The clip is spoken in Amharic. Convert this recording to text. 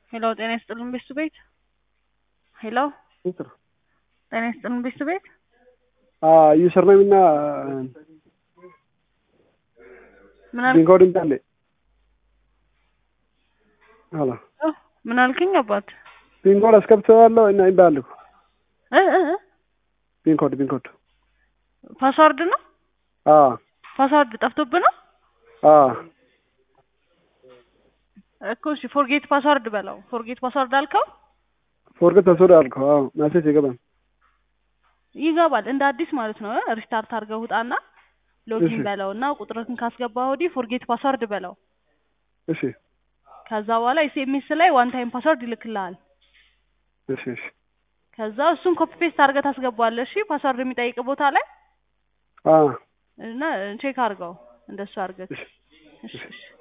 ሄሎ ጤና ይስጥልን ቤቱ ቤት ሄሎ ጤና ይስጥልን ቤቱ ቤት ዩሰርኔም እና ምን አልክ? ቢንኮድ እንዳለ ሄሎ ኦ፣ ምን አልክኝ አባት? ቢንኮድ አስገብተዋለሁ እና ይባል እ እ እ ቢንኮድ ቢንኮድ ፓስዋርድ ነው አ ፓስዋርድ ጠፍቶብህ ነው አ እኮ እሺ ፎርጌት ፓስዋርድ በለው ፎርጌት ፓስዋርድ አልከው ፎርገት ተሰደ አልከው። አዎ ማሴጅ ይገባል። ይገባል እንደ አዲስ ማለት ነው ሪስታርት አድርገህ ውጣና ሎጊን እሺ። በለው እና ቁጥርህን ካስገባህ ወዲህ ፎርጌት ፓስዋርድ በለው እሺ ከዛ በኋላ ኤስኤምኤስ ላይ ዋን ታይም ፓስዋርድ ይልክልሃል እሺ እሺ ከዛ እሱን ኮፒ ፔስት አድርገህ ታስገባዋለህ እሺ ፓስዋርድ የሚጠይቅ ቦታ ላይ አ እና ቼክ አድርገው እንደሱ አድርገህ እሺ እሺ እሺ